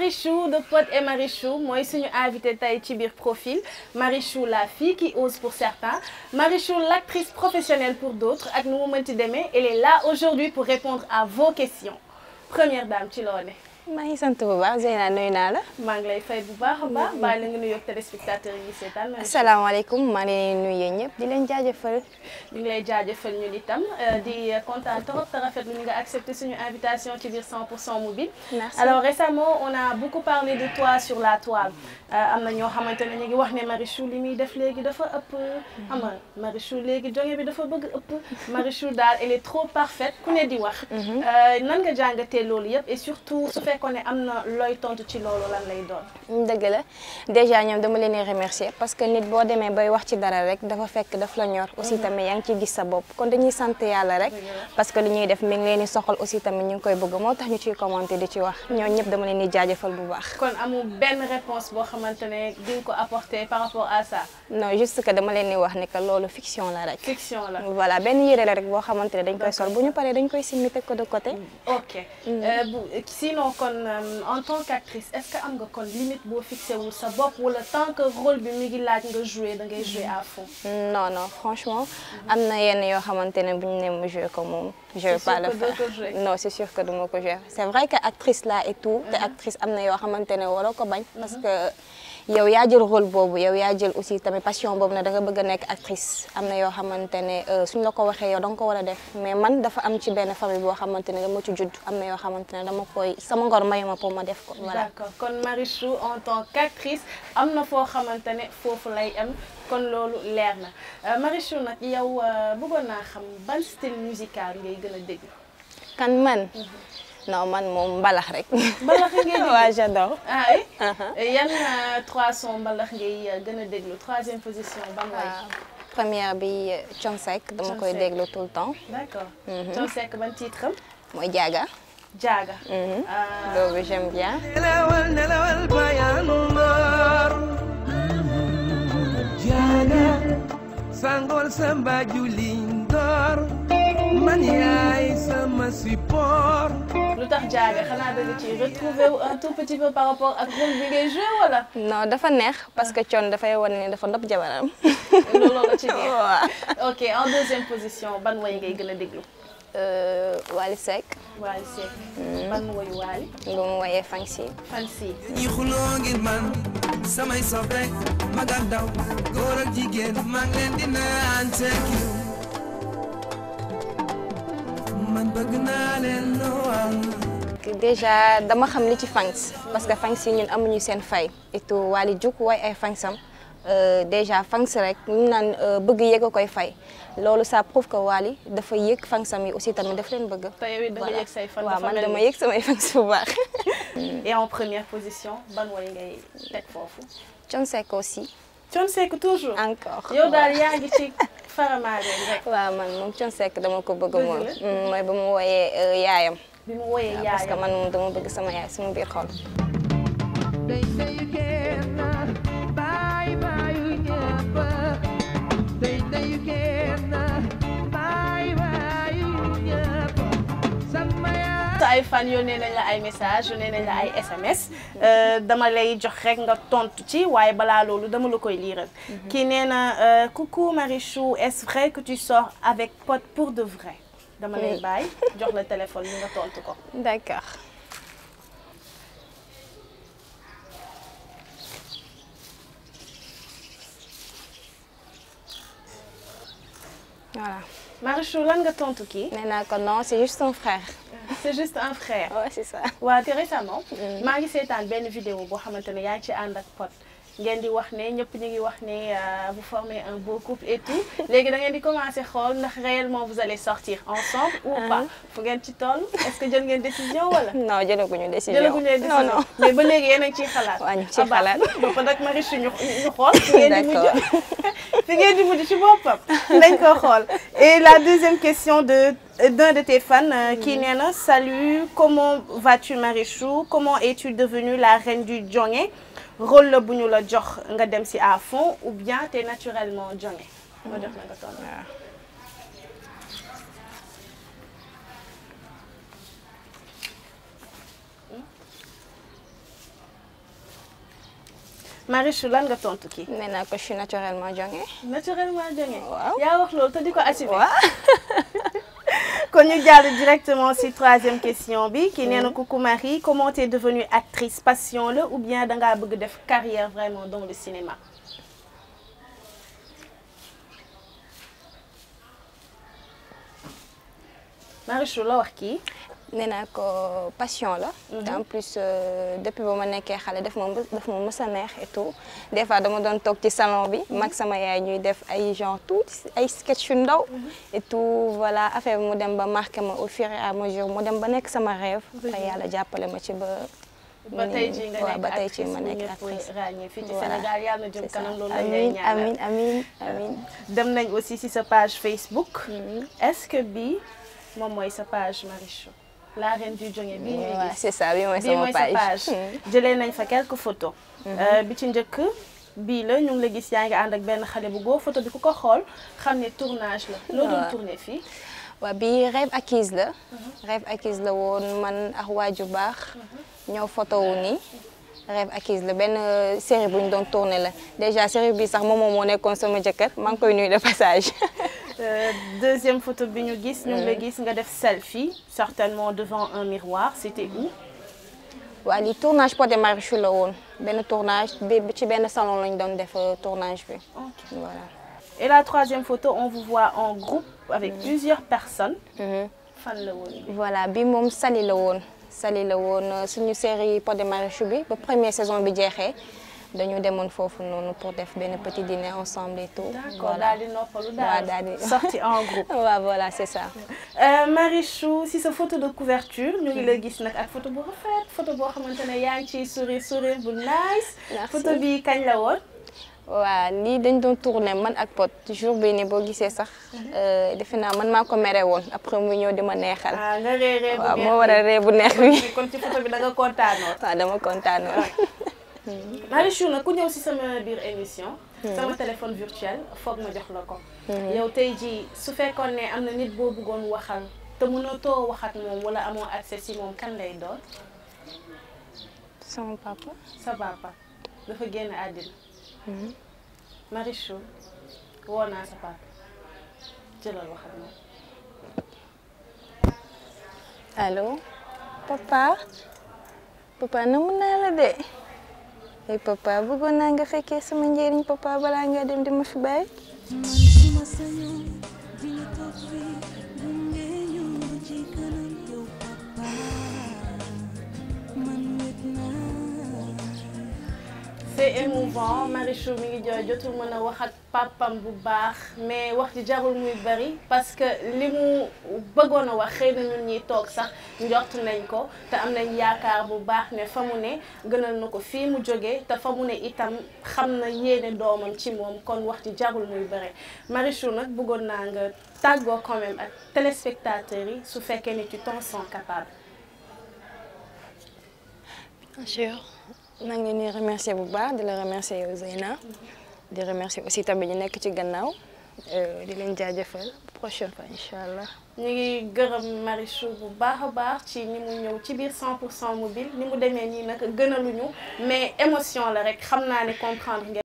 Marichou de Pod et Marichou mooy suñu invité tey ci biir profil Marichou la fille qui ose pour certains Marichou l'actrice professionnelle pour d'autres ak nu mu mënti demee elle est là aujourd'hui pour répondre à vos questions première dame ci loo ne maa ngi sant bu baax Zeyna nuyu naa la. maa ngi lay fay bu baax a baax bàyyi la nga nuyoog téléspectateurs yi seetaan Marichou. asalaamaaleykum maa ngi leen di nuyu yéen ñëpp di leen jaajëfal. ñu ngi lay jaajëfal ñun itam di kontaan trop te rafetlu ñu nga accepté suñu invitation ci biir 100% mobile. Merci. alors récemment on a beaucoup parlé de toi sur la toile am na ñoo xamante ne ñu ngi wax ne Marichou li muy def léegi dafa ëpp. xam nga Marichou léegi jonge bi dafa bëgg ëpp. Marichou daal elle est trop parfaite ku ne di wax. nan nga jàngatee loolu yëpp et surtout su fekkoon ne am na looy tontu ci loolu lan lay doon. dëgg la déjà ñoom dama leen di remercier parce que nit boo demee bay wax ci dara rek dafa fekk daf la ñor. aussi tamit yaa ngi ciy gis sa bopp kon dañuy sant yàlla rek. parce que li ñuy def mi ngi leen di soxal aussi tamit ñu ngi koy bëgg moo tax ñu ciy commenter di ci wax ñooñu ñëpp dama leen di jaajëfal bu baax. kon amul benn réponse boo xamante ne di nga ko apporter par rapport à ça. non juste que dama leen di wax ni que loolu fiction la rek. fiction la. voilà benn yére la rek boo xamante ne dañ koy sol bu ñu paree dañ koy simmi teg ko de côté. ok Euh, bu sinon kon euh, en tant qu'actrice est-ce que am nga kon limite boo fixé wul sa bopp wala tant que rôle bi mi ngi laaj nga jouer da ngay jouer à fond. non non franchement am na yenn yoo xamante ne bu ñu nee ma joué ko moom. je vais C'est pas sûr le que doo faire ko jouer. non c'est sûr que du ma ko joué c'est vrai que actrice là et tout. te actrice am na yoo xamante ne waroo ko bañ. parce que yow yaa jël rôle boobu yow yaa jël aussi tamit passion boobu ne da nga bëgg a nekk actrice am na yoo xamante ne euh, suñ la ko waxee yow da nga ko war a def mais man dafa am ci benn famille boo xamante ne dama ci judd am na yoo xamante ne dama koy sama ngor mayu ma pour ma def ko voilà. d'accord kon Marichou en tant qu'actrice am na foo xamante ne foofu lay am kon loolu leer na Euh, Marichou nag yow euh, bëggoon naa xam ban style musical ngay gën a déglu. kan man non man moom mbalax rek. mbalax ngay déglu waaw j'adore. ah oui. yan euh, trois sons mbalax ngay euh, gën a déglu troisième position ban way. waaw première bi Thione Seck dama Thione koy Seck. déglu tout le temps d'accord. Thione Seck ban titre am. mooy Jaaga. Jaaga. Mhm. Ah, boobu j'aime bien. nelawal nelawal bayaanu mbar jaaga sangol samba julin dor man yaay sama support lu tax jaaga xanaa dëgg ci retrouver wu un tout petit peu par rapport ak rôle bi ngay joué wala. non dafa neex parce que Thione dafay wane ne dafa nopp jabaram. looloo la ci neex. waaw. ok en deuxième position ban way ngay gën a déglu. Euh, Wally Seck Wally Seck. ban wayu Wally. bu mu woyee Fancy. Fancy. ñi xuloo ngir man samay soppe mag ak ndaw góor ak jigéen maa ngi leen di naan thank you man bëgg naa leen lool déjà dama xam li ci Fancy parce que Fancy ñun amuñu seen fay et tout Wally juk way ay Fansam euh, déjà Fancy rek ñu naan euh, bëgg yëg a koy fay loolu ça prouve que Wally dafa yëg Fansam yi aussi tamit daf leen bëgg. te yow it da nga Voilà. yëg say fan. waaw dafa man mel dama ni. yëg samay Fancy bu baax. et en première position ban way ngay teg foofu. Thione Seck aussi Thione Seck toujours. encore. yow daal yaa ngi ci faramaareen rek. waaw man moom Thione Seck dama ko bëgg Dëgg moom. la. Mm, mooy ba mu wooyee euh, yaayam. bi mu woyee waaw parce que yaayam. man moom dama bëgg sama yaay sama biir xol. Day day you can bye bye you ñëpp day day you can bye bye you ñëpp sama yaay sa ay fan yónnee nañ la ay message yónnee nañ la ay SMS euh, dama lay jox rek nga tontu ci waaye balaa loolu dama la koy liiral kii nee na euh, coucou Marichou est-ce vrai que tu sors avec Pod pour de vrai dama lay Oui. bàyyi jox la téléphone bi nga tontu ko D'accord. Voilà. Marichou lan nga tontu kii nee naa ko non c'est juste un frère. c'est juste un frère Ouais, c'est ça. waa te récemment maa ngi seetaan benn vidéo boo xamante ne yaa ngi ci ànd ak Pod ngeen di wax ne ñëpp ñu ngi wax ne euh, vous formez un beau couple et tout léegi da ngeen di commencer xool ndax réellement vous allez sortir ensemble ou pas fu ngeen ci toll est-ce que jël ngeen décision wala non jëlaguñu décision. jëlaguñu leen non décision non. mais ba léegi yéen a ngi ciy xalaat Waa, ñu ngi ciy Ah, baax xalaat. na. ba pare nag Marichou ñu ñu xool fi ngeen di mujj D'accord. fi ngeen di mujj ci boppam dañ ko xool et la deuxième question de d'un de tes fans euh, qui nee na salut comment vas-tu Marichou comment es-tu devenue la reine du jonge rôle la bu ñu la jox nga dem si à fond ou bien t'es naturellement jonge ma jox la nga tontu Marichou lan nga tontu kii. nee naa ko je suis naturellement jonge naturellement jonge. Waaw. yaa wax loolu te di ko assumer. waaw kon ñu jàll directement ci troisième question bi ki nee na coucou Marie comment t'es devenue actrice passion la ou bien dangaa bëgg def carrière vraiment dans le cinéma. Marichou la wax kii. nee naa ko passion la. te en plus euh, depuis ba ma nekkee xale daf ma mës- daf ma mës a neex et tout des fois dama doon toog ci salon bi. mag sama yaay ñuy def ay genre tout ay sketch yu ndaw. et tout voilà affaire bi mu dem ba marqué ma au fur et à mesure mu dem ba nekk sama rêve. te yàlla jàppale ma ci ba. ba tey jii nga waaw ba nekk tey jii actrice ma bu nekk ñëpp actrice. ràññee fii ci Voilà. Sénégal yàlla na jëm C'est ça. kanam loolu lañ lay amiin ñaanal. amiin amiin amiin. dem nañ aussi ci sa page Facebook. est-ce que bii moom mooy sa page Marichou la reine du jonge bii ñuy waaw gis. c'est ça bi mooy bii sama mooy sa page. page jëlee nañ fa quelques photos. Euh, bi ci njëkk bii la ñu ngi la gis yaa ngi ànd ak benn xale bu góor photo bi ku ko xool xam ne tournage la. loo doon Waaw. tourné fii. waaw bii rêve acquise la. rêve acquise la woon man ak waaju baax. ñëw photo wu nii. rêve acquise la benn euh, série bu ñu doon tourné la déjà série bi sax moom moo nekkoon sama jëkkër maa ngi koy nuyu de passage. Euh, deuxième photo bi ñu gis ñu ngi la gis nga def selfie certainement devant un miroir c'était où. waaw lii tournage Pod et Marichou la woon benn tournage bi ci benn salon lañ doon def euh, tournage bi. voilà. et la troisième photo on vous voit en groupe avec plusieurs personnes. Mhm. fan la woon bi. voilà bi moom Sali la woon Sali la woon euh, suñu série Pod et Marichou bi ba première saison bi jeexee dañu demoon foofu noonu pour def benn petit dîner ensemble et tout. d'accord daal di noppalu waaw daal daal di sorti en groupe. waaw voilà c'est ça. Euh, Marichou si sa photo de couverture ñu ngi la gis nag ak photo bu rafet photo boo xamante ne yaa ngi ciy sourire sourire bu nice. Merci. photo bi kañ la woon. waaw lii dañ doon tourné man ak Pod jour bii nii boo gisee sax euh, defe naa man maa ko mere woon après mu ñëw di ma neexal. ah nga réeree bu waaw neex moo war a ree bu neex bi. bi kon ci photo bi da nga kontaanoo. waaw dama kontaan Marichou nag ku ñëw si sama biir émission. sama téléphone virtuel foog ma jox la ko. yow tey jii su fekkoon ne am na nit boo bëggoon waxal te mënatoo wax ak moom wala amoo accès si moom kan lay doon sama papa. sa papa dafa génn àddina. Marichou woo naa sa papa jëlal wax ak moom. allo papa papa namu naa la de ay papa bëggoon naa nga fekkee sama njëriñ papa balaa nga dem di ma fi bàyyi. man suma sañoon di nga toog fii gunge ñu ba ci kanam yow papa man wet naa c'est émouvant Marichou mi ngi jooy jotul mën a wax ak papam bu baax mais wax ji jarul muy bari parce que li mu bëggoon a wax xëy na ñun ñiy toog sax njort nañ ko te am nañ yaakaar bu baax ne fa mu ne gënal na ko fii mu jógee te fa mu ne itam xam na yéene doomam ci moom kon wax ji jarul muy bari Marichou nag bëggoon naa nga tàggoo quand même ak téléspectateurs yi su fekkee ne tu t'en sens capable. bien sûr maa ngi leen di remercier bu baax di la remercier yow Zeyna di remercier aussi tamit ñu nekk ci gannaaw euh, di leen jaajëfal prochaine fois incha allah. ñu ngi gërëm Marichou bu baax a baax ci ni mu ñëw ci biir 100 pour cent mobile ni mu demee nii nag gënaluñu mais émotion la rek xam naa ne comprendre ngeen